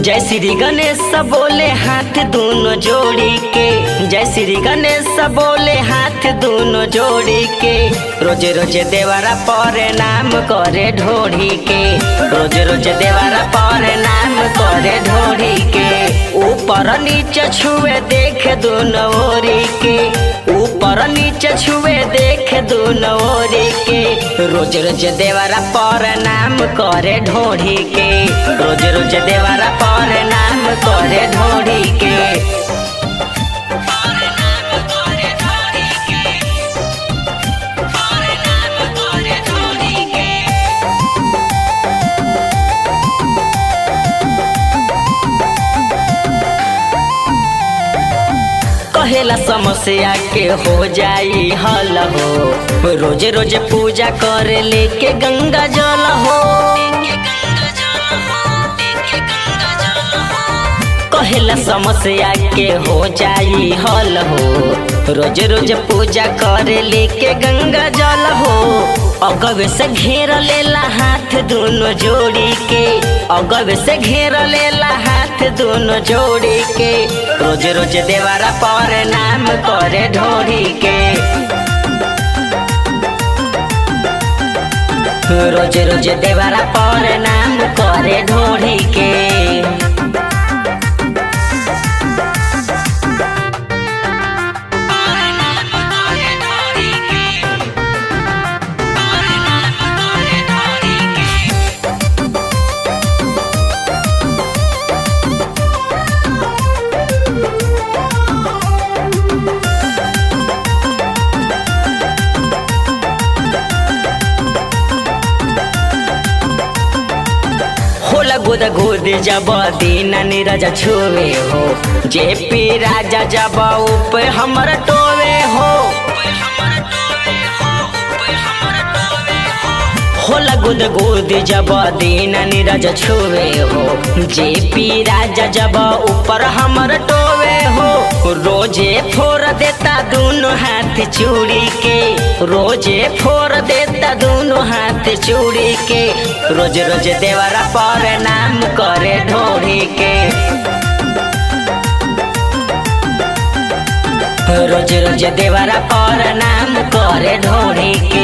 जय श्री गणेश बोले हाथ दोनों जोड़ी के जय श्री गणेश बोले हाथ दोनों जोड़ी के रोज रोज देवारा पर नाम करे ढोड़ी के रोज रोज देवारा पर नाम करे ढोड़ी के ऊपर नीचे छुए देख दोनों ओरी के ऊपर नीचे छुए देख दोनों ओरी के रोज रोज देवारा पर नाम करे ढोड़ी के रोज रोज देवारा पर नाम करे ढोड़ी के कहेला समस्या के हो जाई हल हो रोज रोज पूजा करे लेके गंगा जल हो कहेला समस्या के हो जाई हल हो रोज रोज पूजा करे लेके गंगा जल हो अगवे से घेर लेला हाथ दोनों जोड़ी के अगवे से घेर लेला हाथ दोनों जोड़ी के रोज रोज देवारा पर नाम करे ढोड़ी के रोज रोज देवारा पर नाम करे ढोड़ी के होला गोद गोद जब दीन नीरज छुए हो जे पी राजा जब उप हमर टोवे हो होला गुद गुद जब दीन नीरज छुए हो जे पी राजा जब ऊपर हमर टोवे हो रोजे फोर देता दोनों हाथ चूड़ी के रोजे फोर देता दोनों हाथ चूड़ी के रोज रोज देवरा पर नाम करे ढोड़ी के रोज रोज देवरा पर नाम करे ढोड़ी के